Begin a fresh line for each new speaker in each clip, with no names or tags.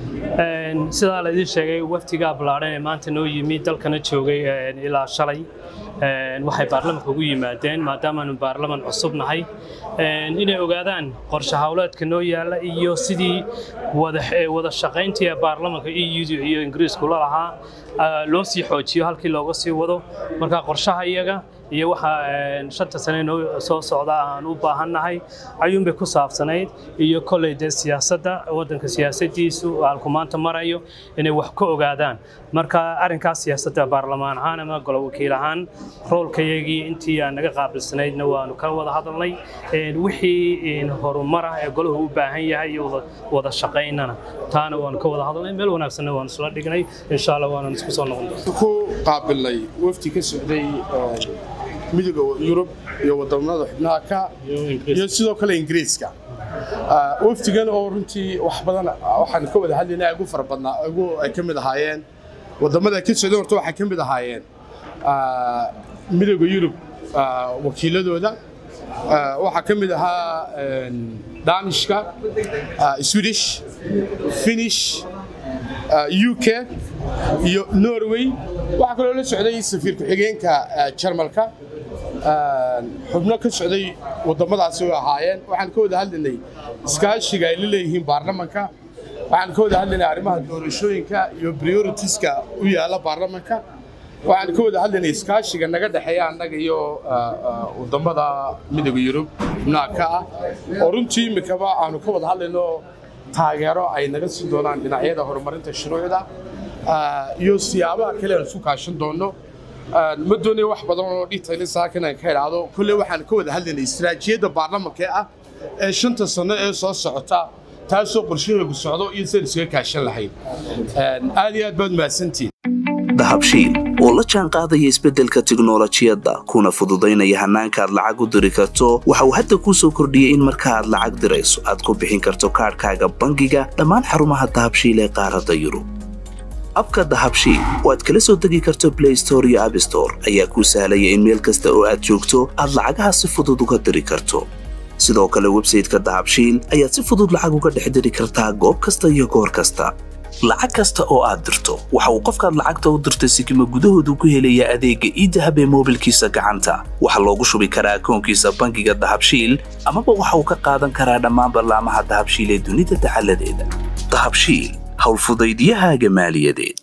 sidaa laydin sheegay waftigaa ballaadhan ee maanta noo yimi dalkana joogay ilaa shalay waxay baarlamanka ugu yimaadeen maadaamaanu baarlaman cusub nahay inay ogaadaan qorshe hawleedka noo yaalla iyo sidii wada shaqayntii ee baarlamanka eu iyo ingiriisku la lahaa loo sii xoojiyo halkii looga sii wado marka qorshaha iyaga iyo waxa shanta sane noo soo socda aan u baahannahay ayuunbay ku saabsanayd iyo kolley dee siyaasadda waddanka siyaasadiisu halku maanta marayo inay wax ka ogaadaan marka arrinkaas siyaasadda baarlamaan ahaan ama golo wakiil ahaan roolkayagii intii aan naga qaabilsanaydna waanu ka wada hadalnay wixii horumar ah ee golahu u baahan yahay iyo wada shaqaynana taana waanu ka wada hadalnay meel wanaagsanna waanu isla dhignay insha allah waanaan isku soo noqon
ku qaabilnay wafdi ka socday midooda yurub iyo wadamada xubnaha ka iyo sidoo kale ingiriiska wafdigan oo runtii wax badan waxaan ka wada hadlaynaa ugu fara badnaa ugu ay ka mid ahaayeen wadamada ka socday horta waxay ka mid ahaayeen midooda yurub wakiiladooda waxaa ka mid ahaa danishka swedish finish uk iyo norway waxaa kaloo la socday safiir ku-xigeenka jarmalka xubno ka socday waddamadaasi way ahaayeen waxaan ka wada hadlaynay iskaashiga ay la leeyihiin baarlamanka waxaan ka wada hadlaynay arrimaha doorashooyinka iyo prioritiska u yaalla baarlamanka waxaan ka wada hadlaynay iskaashiga naga dhexeeya annaga iyo waddamada midooda yurub xubnaha ka ah oo runtii imikaba aanu ka wada hadlayno taageero ay naga siin doonaan dhinacyada horumarinta shuruucda iyo siyaabaha kale aan isu kaashan doonno ma doonayo wax badan oo details halkan aan ka idhaahdo kolley waxaan ka wada hadlaynay istiraatiijiyadda baarlamanka ah ee shanta sano ee soo socota taasoo qorshaheegu socdo iyo sidaan iskaga kaashan lahayn aad iyo aad baad mahadsantihin
dahabshiil oo la jaan qaadaya isbeddelka tiknolojiyadda kuna fududaynaya hannaanka aad lacag u diri karto waxa uu hadda kuu soo kordhiyey in marka aad lacag dirayso aad ku bixin karto kaadhkaaga bangiga dhammaan xarumaha dahabshiil ee qaaradda yurub abka dahabshiil oo aad kala soo degi karto blay store iyo abstore ayaa kuu sahlaya in meel kasta oo aad joogto aad lacagaha si fudud uga diri karto sidoo kale websayteka dahabshiil ayaad si fudud lacag uga dhex diri kartaa goob kasta iyo goor kasta lacag kasta oo aad dirto waxa uu qofkaad lacagta u dirtay sikima gudahoodu ku helayaa adeegga iidahab ee moobilkiisa gacanta waxaa loogu shubi karaa akoonkiisa bangiga dahabshiil amaba waxa uu ka qaadan karaa dhammaan ballaamaha dahabshiil ee dunida dacaladeeda dahabshiil howlfudaydiyahaaga maaliyadeed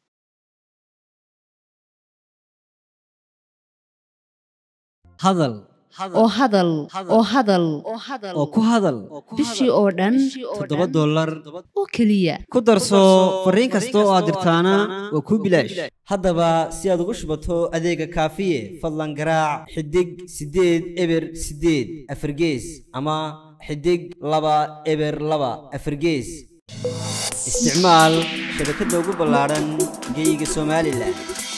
hadal
oo hadal oo hadal
oo ku hadal
bishii oo dhan
toddoba dollar
oo keliya
ku darso fariin kasta oo aad dirtaana waa kuu bilaash haddaba si aad ugu shubato adeega kaafiye fadlan garaac xidig siddeed eber siddeed afargees ama xidig laba eber laba afargees isticmaal shabakadda ugu ballaadhan geyga somalilan